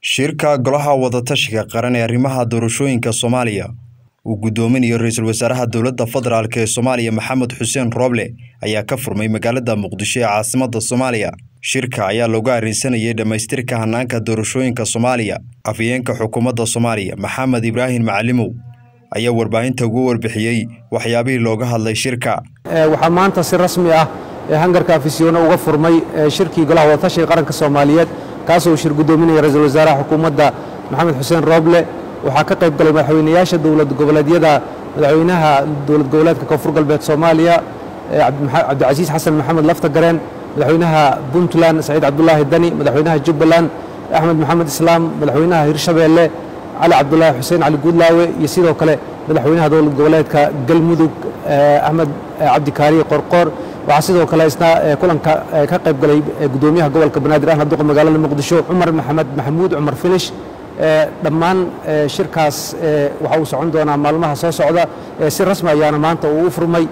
shirka golaha wadatashiga qaran ee arrimaha doorashooyinka soomaaliya uu guddoominayo ra-iisul wasaaraha dowladda federaalk ee soomaaliya maxamed xuseen rooble ayaa ka furmay magaalada muqdisho ee caasimadda soomaaliya shirka ayaa looga arrinsanayay dhammaystirka hanaanka doorashooyinka soomaaliya afhayeenka xukuumadda soomaaliya maxamed ibraahim macalimow ayaa warbaahinta ugu warbixiyey waxyaabihii looga hadlay shirka waxaa maanta si rasmi ah ee hangarka afisyoona uga furmay shirkii golaha wadatashiga qaranka soomaaliyeed kaasoo shir guddoominaya ra-iisul wasaaraha xukuumadda maxamed xuseen rooble waxaa ka qayb galay madaxweynayaasha dowlad goboleedyada madaxweynaha dowlad goboleedka koonfur galbeed soomaaliya cabdicasiis xasan maxamed laftagareen madaxweynaha puntland saciid cabdulaahi dani madaxweynaha jubbaland axmed maxamed islaam madaxweynaha hirshabeelle cali cabdulaahi xuseen cali guudlaawe iyo sidoo kale madaxweynaha dowlad goboleedka galmudug axmed cabdikaariye qorqoor waxaa sidoo kale isna kulanka ka qayb galay guddoomiyaha gobolka banaadir ahna duqa magaalada muqdisho cumar maxamed maxamuud cumar finish dhammaan shirkaas waxa uu socon doonaa maalmaha soo socda si rasmi ayaana maanta uu u furmay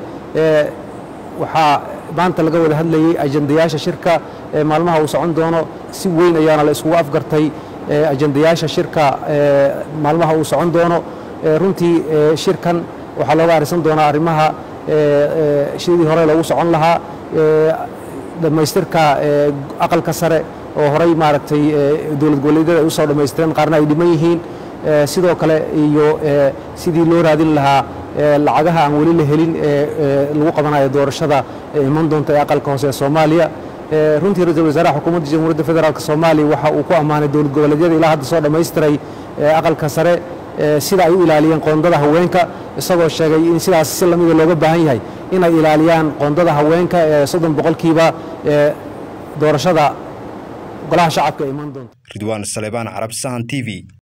waxaa maanta laga wada hadlayey ajandayaasha shirka maalmaha uu socon doono si weyn ayaana la iskugu afgartay ajandayaasha shirka maalmaha uu socon doono runtii shirkan waxaa looga arisan doonaa arrimaha sidii hore loogu socon lahaa dhammaystirka aqalka sare oo horey maaragtay dowlad goboleedyada ay u soo dhammaystireen qaarna ay dhiman yihiin sidoo kale iyo sidii loo raadin lahaa lacagaha aan weli la helin ee lagu qabanayo doorashada ee iman doonta ee aqalka hoose ee soomaaliya runtii ra-iisul wasaaraha xukuumadda jamhuuriyadda federaalk soomaaliya waxa uu ku ammaanay dowlad goboleedyada ilaa hadda soo dhammaystiray aqalka sare sida ay u ilaaliyeen qoondada haweenka isagoo sheegay in sidaas si lamida looga baahan yahay inay ilaaliyaan qoondada haweenka ee soddon boqolkiiba ee doorashada golaha shacabka iman doonta ridwaan saleebaan carab sahan t v